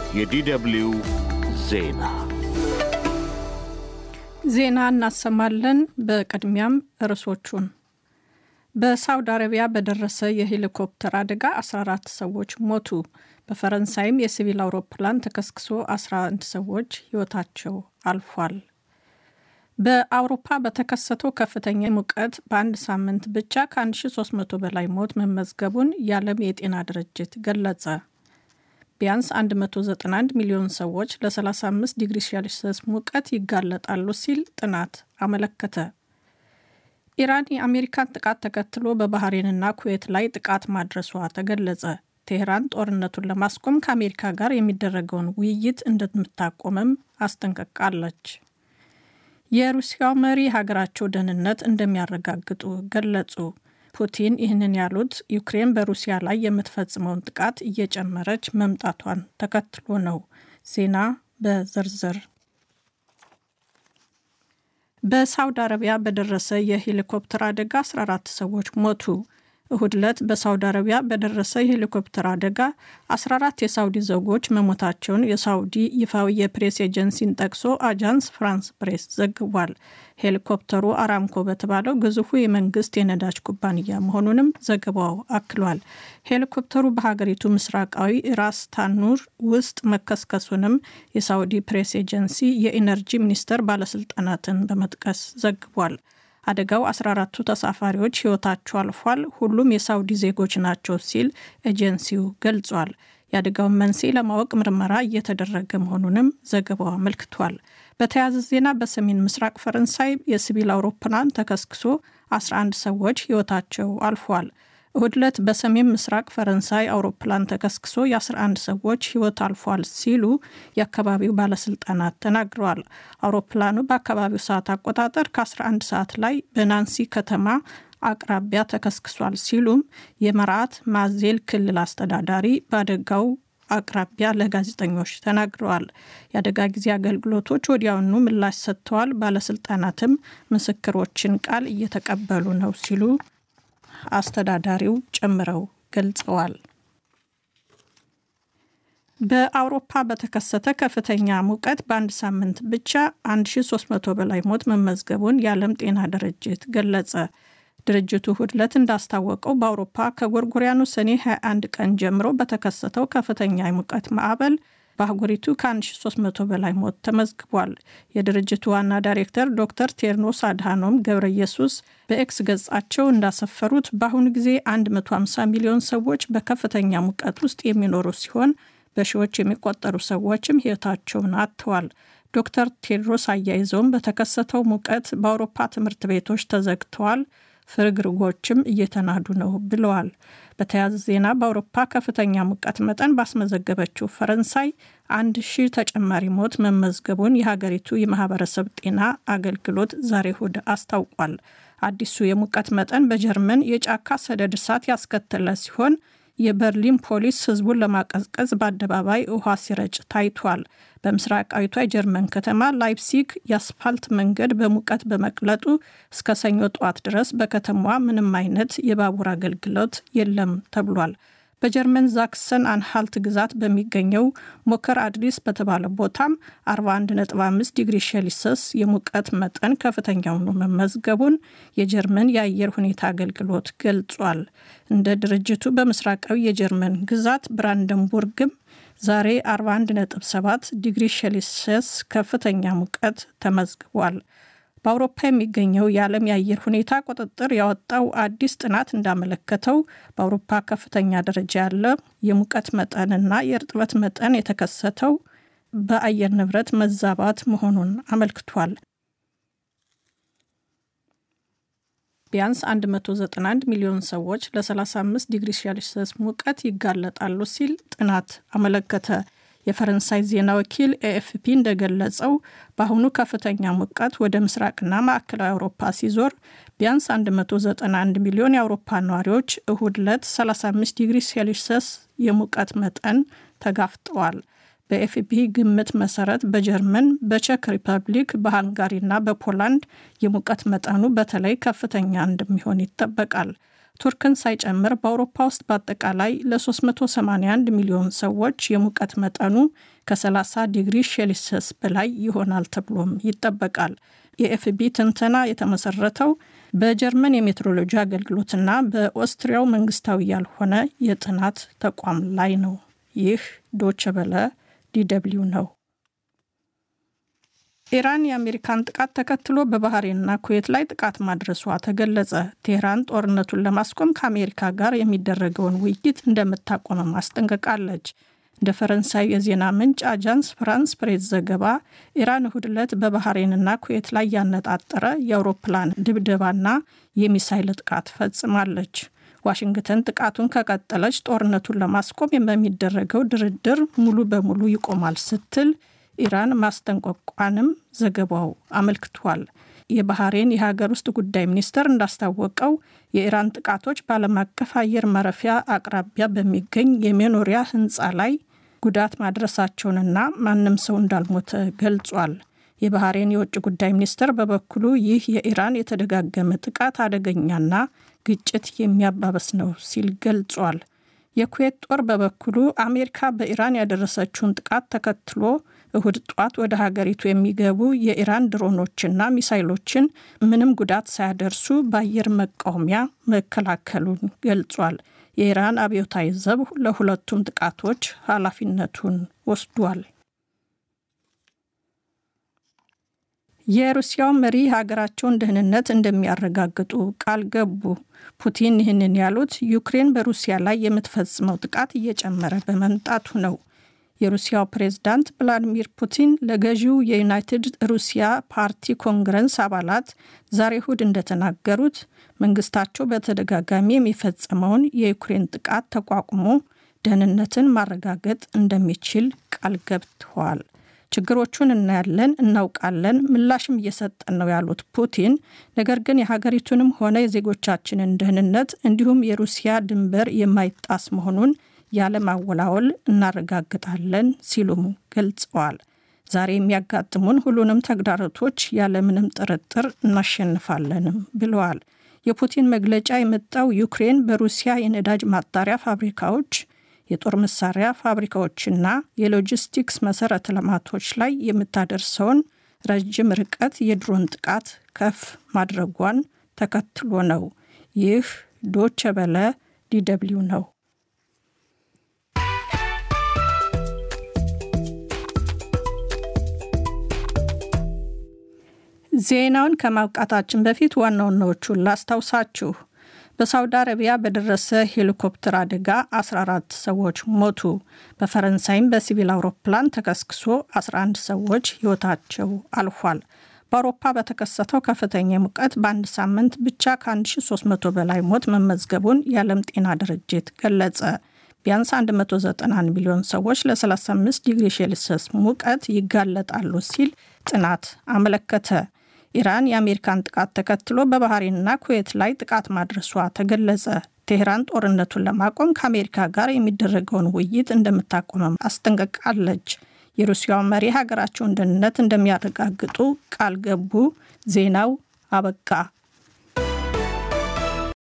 የዲደብልዩ ዜና ዜና እናሰማለን። በቅድሚያም ርዕሶቹን በሳውዲ አረቢያ በደረሰ የሄሊኮፕተር አደጋ 14 ሰዎች ሞቱ። በፈረንሳይም የሲቪል አውሮፕላን ተከስክሶ 11 ሰዎች ሕይወታቸው አልፏል። በአውሮፓ በተከሰተው ከፍተኛ ሙቀት በአንድ ሳምንት ብቻ ከ1300 በላይ ሞት መመዝገቡን የዓለም የጤና ድርጅት ገለጸ። ቢያንስ 191 ሚሊዮን ሰዎች ለ35 ዲግሪ ሴልሲየስ ሙቀት ይጋለጣሉ ሲል ጥናት አመለከተ። ኢራን የአሜሪካን ጥቃት ተከትሎ በባህሬንና ኩዌት ላይ ጥቃት ማድረሷ ተገለጸ። ቴህራን ጦርነቱን ለማስቆም ከአሜሪካ ጋር የሚደረገውን ውይይት እንደምታቆምም አስጠንቅቃለች። የሩሲያው መሪ ሀገራቸው ደህንነት እንደሚያረጋግጡ ገለጹ። ፑቲን ይህንን ያሉት ዩክሬን በሩሲያ ላይ የምትፈጽመውን ጥቃት እየጨመረች መምጣቷን ተከትሎ ነው። ዜና በዝርዝር በሳውዲ አረቢያ በደረሰ የሄሊኮፕተር አደጋ 14 ሰዎች ሞቱ። እሁድ ዕለት በሳውዲ አረቢያ በደረሰ የሄሊኮፕተር አደጋ 14 የሳውዲ ዜጎች መሞታቸውን የሳውዲ ይፋዊ የፕሬስ ኤጀንሲን ጠቅሶ አጃንስ ፍራንስ ፕሬስ ዘግቧል። ሄሊኮፕተሩ አራምኮ በተባለው ግዙፉ የመንግስት የነዳጅ ኩባንያ መሆኑንም ዘገባው አክሏል። ሄሊኮፕተሩ በሀገሪቱ ምስራቃዊ ራስ ታኑር ውስጥ መከስከሱንም የሳውዲ ፕሬስ ኤጀንሲ የኢነርጂ ሚኒስቴር ባለስልጣናትን በመጥቀስ ዘግቧል። አደጋው 14ቱ ተሳፋሪዎች ሕይወታቸው አልፏል። ሁሉም የሳውዲ ዜጎች ናቸው ሲል ኤጀንሲው ገልጿል። የአደጋውን መንስኤ ለማወቅ ምርመራ እየተደረገ መሆኑንም ዘገባው አመልክቷል። በተያያዘ ዜና በሰሜን ምስራቅ ፈረንሳይ የሲቪል አውሮፕላን ተከስክሶ 11 ሰዎች ሕይወታቸው አልፏል። እሁድ ዕለት በሰሜን ምስራቅ ፈረንሳይ አውሮፕላን ተከስክሶ የ11 ሰዎች ሕይወት አልፏል ሲሉ የአካባቢው ባለስልጣናት ተናግረዋል። አውሮፕላኑ በአካባቢው ሰዓት አቆጣጠር ከ11 ሰዓት ላይ በናንሲ ከተማ አቅራቢያ ተከስክሷል ሲሉም የመርዓት ማዜል ክልል አስተዳዳሪ በአደጋው አቅራቢያ ለጋዜጠኞች ተናግረዋል። የአደጋ ጊዜ አገልግሎቶች ወዲያውኑ ምላሽ ሰጥተዋል። ባለስልጣናትም ምስክሮችን ቃል እየተቀበሉ ነው ሲሉ አስተዳዳሪው ጨምረው ገልጸዋል። በአውሮፓ በተከሰተ ከፍተኛ ሙቀት በአንድ ሳምንት ብቻ 1300 በላይ ሞት መመዝገቡን የዓለም ጤና ድርጅት ገለጸ። ድርጅቱ እሁድ ዕለት እንዳስታወቀው በአውሮፓ ከጎርጎሪያኑ ሰኔ 21 ቀን ጀምሮ በተከሰተው ከፍተኛ የሙቀት ማዕበል በአህጉሪቱ ከ1300 በላይ ሞት ተመዝግቧል። የድርጅቱ ዋና ዳይሬክተር ዶክተር ቴድሮስ አድሃኖም ገብረ ኢየሱስ በኤክስ ገጻቸው እንዳሰፈሩት በአሁኑ ጊዜ 150 ሚሊዮን ሰዎች በከፍተኛ ሙቀት ውስጥ የሚኖሩ ሲሆን በሺዎች የሚቆጠሩ ሰዎችም ሕይወታቸውን አጥተዋል። ዶክተር ቴድሮስ አያይዘውም በተከሰተው ሙቀት በአውሮፓ ትምህርት ቤቶች ተዘግተዋል፣ ፍርግርጎችም እየተናዱ ነው ብለዋል። በተያያዘ ዜና በአውሮፓ ከፍተኛ ሙቀት መጠን ባስመዘገበችው ፈረንሳይ አንድ ሺህ ተጨማሪ ሞት መመዝገቡን የሀገሪቱ የማህበረሰብ ጤና አገልግሎት ዛሬ እሁድ አስታውቋል። አዲሱ የሙቀት መጠን በጀርመን የጫካ ሰደድ እሳት ያስከተለ ሲሆን የበርሊን ፖሊስ ህዝቡን ለማቀዝቀዝ በአደባባይ ውሃ ሲረጭ ታይቷል። በምስራቃዊቷ የጀርመን ከተማ ላይፕሲግ የአስፋልት መንገድ በሙቀት በመቅለጡ እስከ ሰኞ ጠዋት ድረስ በከተማዋ ምንም አይነት የባቡር አገልግሎት የለም ተብሏል። በጀርመን ዛክሰን አንሃልት ግዛት በሚገኘው ሞከር አድሊስ በተባለ ቦታም 41.5 ዲግሪ ሴልሲየስ የሙቀት መጠን ከፍተኛ ሆኖ መመዝገቡን የጀርመን የአየር ሁኔታ አገልግሎት ገልጿል። እንደ ድርጅቱ በምስራቃዊ የጀርመን ግዛት ብራንደንቡርግም ዛሬ 41.7 ዲግሪ ሴልሲየስ ከፍተኛ ሙቀት ተመዝግቧል። በአውሮፓ የሚገኘው የዓለም የአየር ሁኔታ ቁጥጥር ያወጣው አዲስ ጥናት እንዳመለከተው በአውሮፓ ከፍተኛ ደረጃ ያለ የሙቀት መጠንና የእርጥበት መጠን የተከሰተው በአየር ንብረት መዛባት መሆኑን አመልክቷል። ቢያንስ 191 ሚሊዮን ሰዎች ለ35 ዲግሪ ሴልሲየስ ሙቀት ይጋለጣሉ ሲል ጥናት አመለከተ። የፈረንሳይ ዜና ወኪል ኤኤፍፒ እንደገለጸው በአሁኑ ከፍተኛ ሙቀት ወደ ምስራቅና ማዕከላዊ አውሮፓ ሲዞር ቢያንስ 191 ሚሊዮን የአውሮፓ ነዋሪዎች እሁድ ዕለት 35 ዲግሪ ሴልሲየስ የሙቀት መጠን ተጋፍጠዋል። በኤፍፒ ግምት መሰረት በጀርመን፣ በቼክ ሪፐብሊክ፣ በሃንጋሪና በፖላንድ የሙቀት መጠኑ በተለይ ከፍተኛ እንደሚሆን ይጠበቃል። ቱርክን ሳይጨምር በአውሮፓ ውስጥ በአጠቃላይ ለ381 ሚሊዮን ሰዎች የሙቀት መጠኑ ከ30 ዲግሪ ሴልሲየስ በላይ ይሆናል ተብሎም ይጠበቃል። የኤፍቢ ትንተና የተመሰረተው በጀርመን የሜትሮሎጂ አገልግሎትና በኦስትሪያው መንግስታዊ ያልሆነ የጥናት ተቋም ላይ ነው። ይህ ዶቸ በለ ዲደብሊው ነው። ኢራን የአሜሪካን ጥቃት ተከትሎ በባህሬንና ኩዌት ላይ ጥቃት ማድረሷ ተገለጸ። ቴህራን ጦርነቱን ለማስቆም ከአሜሪካ ጋር የሚደረገውን ውይይት እንደምታቆመም አስጠንቅቃለች። እንደ ፈረንሳይ የዜና ምንጭ አጃንስ ፍራንስ ፕሬስ ዘገባ ኢራን እሁድ ዕለት በባህሬንና ኩዌት ላይ ያነጣጠረ የአውሮፕላን ድብደባና የሚሳይል ጥቃት ፈጽማለች። ዋሽንግተን ጥቃቱን ከቀጠለች ጦርነቱን ለማስቆም በሚደረገው ድርድር ሙሉ በሙሉ ይቆማል ስትል ኢራን ማስጠንቀቋንም ዘገባው አመልክቷል። የባህሬን የሀገር ውስጥ ጉዳይ ሚኒስቴር እንዳስታወቀው የኢራን ጥቃቶች በዓለም አቀፍ አየር ማረፊያ አቅራቢያ በሚገኝ የመኖሪያ ሕንፃ ላይ ጉዳት ማድረሳቸውንና ማንም ሰው እንዳልሞተ ገልጿል። የባህሬን የውጭ ጉዳይ ሚኒስቴር በበኩሉ ይህ የኢራን የተደጋገመ ጥቃት አደገኛና ግጭት የሚያባበስ ነው ሲል ገልጿል። የኩዌት ጦር በበኩሉ አሜሪካ በኢራን ያደረሰችውን ጥቃት ተከትሎ እሁድ ጧት ወደ ሀገሪቱ የሚገቡ የኢራን ድሮኖችና ሚሳይሎችን ምንም ጉዳት ሳያደርሱ በአየር መቃወሚያ መከላከሉን ገልጿል። የኢራን አብዮታዊ ዘብ ለሁለቱም ጥቃቶች ኃላፊነቱን ወስዷል። የሩሲያው መሪ ሀገራቸውን ደህንነት እንደሚያረጋግጡ ቃል ገቡ። ፑቲን ይህንን ያሉት ዩክሬን በሩሲያ ላይ የምትፈጽመው ጥቃት እየጨመረ በመምጣቱ ነው። የሩሲያው ፕሬዝዳንት ቭላዲሚር ፑቲን ለገዢው የዩናይትድ ሩሲያ ፓርቲ ኮንግረስ አባላት ዛሬ እሁድ እንደተናገሩት መንግስታቸው በተደጋጋሚ የሚፈጸመውን የዩክሬን ጥቃት ተቋቁሞ ደህንነትን ማረጋገጥ እንደሚችል ቃል ገብተዋል። ችግሮቹን እናያለን፣ እናውቃለን፣ ምላሽም እየሰጠን ነው ያሉት ፑቲን ነገር ግን የሀገሪቱንም ሆነ የዜጎቻችንን ደህንነት እንዲሁም የሩሲያ ድንበር የማይጣስ መሆኑን ያለማወላወል እናረጋግጣለን ሲሉም ገልጸዋል። ዛሬ የሚያጋጥሙን ሁሉንም ተግዳሮቶች ያለምንም ጥርጥር እናሸንፋለንም ብለዋል። የፑቲን መግለጫ የመጣው ዩክሬን በሩሲያ የነዳጅ ማጣሪያ ፋብሪካዎች የጦር መሳሪያ ፋብሪካዎችና የሎጂስቲክስ መሰረተ ልማቶች ላይ የምታደርሰውን ረጅም ርቀት የድሮን ጥቃት ከፍ ማድረጓን ተከትሎ ነው። ይህ ዶቸ በለ ዲደብሊው ነው። ዜናውን ከማብቃታችን በፊት ዋና ዋናዎቹን ላስታውሳችሁ። በሳውዲ አረቢያ በደረሰ ሄሊኮፕተር አደጋ 14 ሰዎች ሞቱ። በፈረንሳይም በሲቪል አውሮፕላን ተከስክሶ 11 ሰዎች ሕይወታቸው አልፏል። በአውሮፓ በተከሰተው ከፍተኛ ሙቀት በአንድ ሳምንት ብቻ ከ1300 በላይ ሞት መመዝገቡን የዓለም ጤና ድርጅት ገለጸ። ቢያንስ 191 ሚሊዮን ሰዎች ለ35 ዲግሪ ሴልሲየስ ሙቀት ይጋለጣሉ ሲል ጥናት አመለከተ። ኢራን የአሜሪካን ጥቃት ተከትሎ በባህሬንና ኩዌት ላይ ጥቃት ማድረሷ ተገለጸ። ቴህራን ጦርነቱን ለማቆም ከአሜሪካ ጋር የሚደረገውን ውይይት እንደምታቆመም አስጠንቅቃለች። የሩሲያው መሪ ሀገራቸውን ደህንነት እንደሚያረጋግጡ ቃል ገቡ። ዜናው አበቃ።